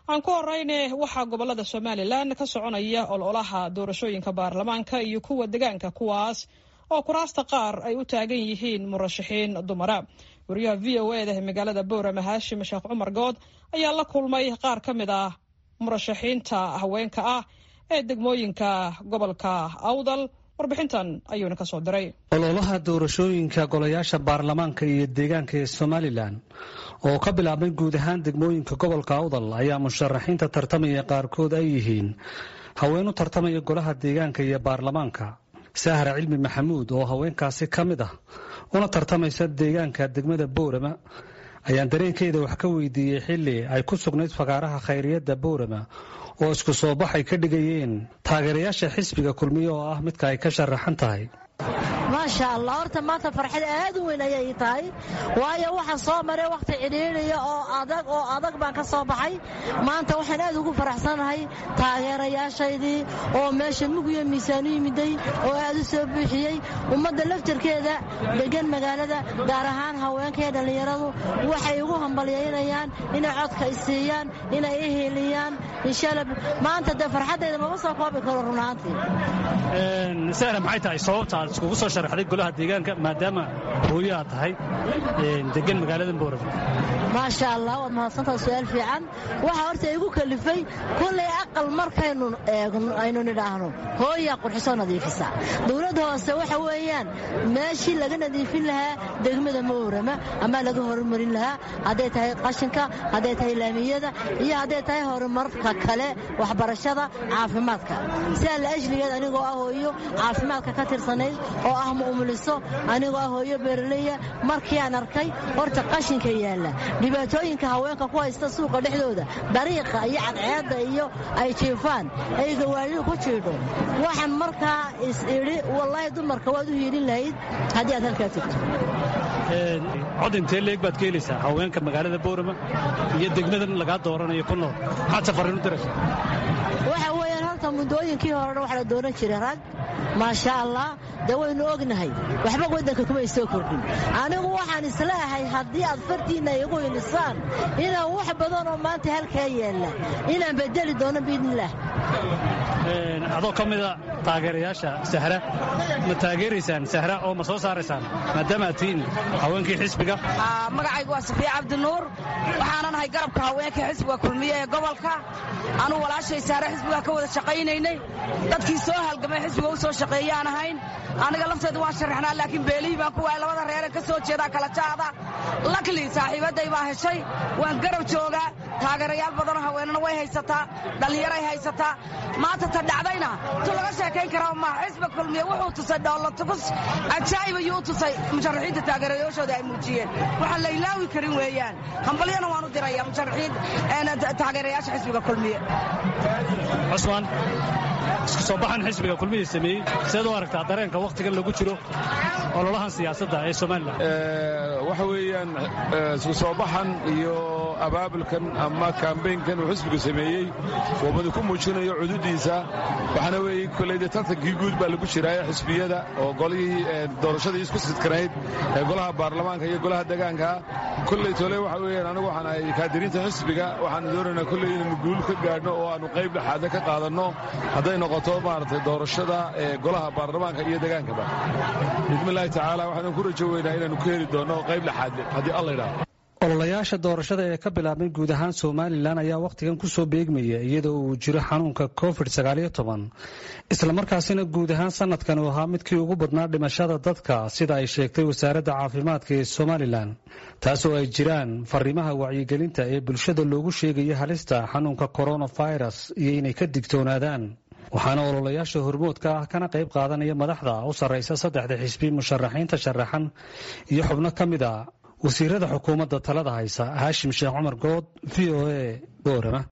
aan ku horeyne waxaa gobolada somalilan ka soconaya ololaha doorashooyinka baarlamaanka iyo kuwa degaanka kuwaas oo kuraasta qaar ay u taagan yihiin murashaxiin dumara wariyaha v o eda ee magaalada boorama haashim sheekh cumar good ayaa la kulmay qaar ka mid ah murashaxiinta haweenka ah ee degmooyinka gobolka awdal warbixintan ayuuna ka soo diray ololaha doorashooyinka golayaasha baarlamaanka iyo deegaanka ee somalilan oo ka bilaabmay guud ahaan degmooyinka gobolka awdal ayaa musharaxiinta tartamaya qaarkood ay yihiin haween u tartamaya golaha deegaanka iyo baarlamaanka sahra cilmi maxamuud oo haweenkaasi ka mid ah una tartamaysa deegaanka degmada boorama ayaan dareenkeeda wax ka weydiiyey xilli ay ku sugnayd fakaaraha khayriyadda boorama oo isku soo bax ay ka dhigayeen taageerayaasha xisbiga kulmiye oo ah midka ay ka sharaxan tahay maasha allah horta maanta farxad aad u weyn ayay tahay waayo waxaan soo maray wakhti cidhiidhiya oo adag oo adag baan ka soo baxay maanta waxaan aad ugu faraxsanahay taageerayaashaydii oo meesha mugiyo miisaan u yimiday oo aad u soo buuxiyey ummadda laftarkeeda degan magaalada gaar ahaan haweenka iyo dhallinyaradu waxay ugu hambalyaynayaan inay codka isiiyaan inay i hiiliyaan inshaalla maanta dee farxaddayda mama soo koobi karo runaantii sahra maxay tahay sababta aad iskugu soo sharaxday golaha deegaanka maadaama hooyo aad tahay degan magaalada boorama maasha allah waad mahadsantaa su-aal fiican waxaa horta igu kalifay kullay aqal markaynu eegno aynu nidhaahno hooyaa qurxisoo nadiifisa dowladda hoose waxa weeyaan meeshii laga nadiifin lahaa degmada moorama ama laga horumarin lahaa hadday tahay qashinka hadday tahay laamiyada iyo hadday tahay horumarka kale waxbarashada caafimaadka sidaa la ajligeed anigoo ah hooyo caafimaadka ka tirsanayd oo ah mu'muliso anigoo ah hooyo beeraleya markii aan arkay horta qashinka yaalla dhibaatooyinka haweenka ku haysta suuqa dhexdooda dariiqa iyo cadceedda iyo ay jiifaan ay gawaaridu ku jiidho waxaan markaa is idhi wallaahi dumarka waad u hiilin lahayd haddii aad halkaa tegto cod intee leeg baad ka helaysaa haweenka magaalada boorama iyo degmadan lagaa dooranayo ku nool maxaad safarin u diraysaa waxa weeyaan horta muddooyinkii horena waxa la dooran jiray rag maasha allah dee waynu ognahay waxba waddanka kumay soo kordhin anigu waxaan isleeahay haddii aad fartiinna igu hilisaan inaan wax badan oo maanta halkaa yaalla inaan bedeli doono biidnillaah adoo ka mida taageerayaasha sahra ma taageeraysaan sahra oo ma soo saaraysaan maadaama aad tihiin haweenkii xisbiga magacaygu waa safiya cabdinuur waxaanan ahay garabka haweenka xisbiga kulmiye ee gobolka anuu walaashay sahre xisbiga ka wada shaqaynaynay dadkii soo halgamay xisbiga u soo shaqeeyaan ahayn aniga lafteedu waan sharaxnaa laakiin beelihii baan ku waayay labada reeren ka soo jeedaa kala jaada lakli saaxiibadday baa heshay waan garab joogaa taageerayaal badanoo haweenana way haysataa dhallinyaray haysataa maanta ta dhacdayna tu laga sheekayn karaa ma xisba kulmiye wuxuu tusay dhoolatugus cajaa'ib ayuu u tusay musharaxiinta taageerayaashooda ay muujiyeen waxaan la ilaawi karin weeyaan hambalyana waan u diraya musharaxiin taageerayaasha xisbiga kulmiye cusmaan isku soo baxan xisbiga kulmiye sameeyey seed u aragtaa dareenka wakhtigan lagu jiro ololahan siyaasadda ee somalilan waxa weeyaan isku soo baxan iyo abaabulkan ama kambeynkan uu xisbigu sameeyey wabadi ku muujinayo cududiisa waxaana weeye koleyde tartankii guud baa lagu jiraaye xisbiyada oo golihii doorashadii isku sidkanayd ee golaha baarlamaanka iyo golaha degaanka kolley tole waxa weeyaan anigu waxaan ahay kaadiriinta xisbiga waxaanu doonaynaa kolley inaynu guul ka gaadhno oo aanu qayb dhexaadna ka qaadanno hadday noqoto maaragtay doorashada ee golaha baarlamaanka iyo degaankaba bismillaahi tacaala waxaanu ku rajo weynaa inaanu ka heli doonno qayb dhexaadle haddii alla idhaahdo ololayaasha doorashada ee ka bilaabmay guud ahaan somalilan ayaa wakhtigan ku soo beegmaya iyadoo uu jiro xanuunka covid islamarkaasina guud ahaan sanadkan uu ahaa midkii ugu badnaa dhimashada dadka sida ay sheegtay wasaaradda caafimaadka ee somalilan taasoo ay jiraan fariimaha wacyigelinta ee bulshada loogu sheegaya halista xanuunka coronavirus iyo inay ka digtoonaadaan waxaana ololayaasha hormoodka ah kana qayb qaadanaya madaxda u sarraysa saddexda xisbi musharaxiinta sharaxan iyo xubno ka mid a wasiirada xukuumadda talada haysa haashim sheekh cumar good v o a boorama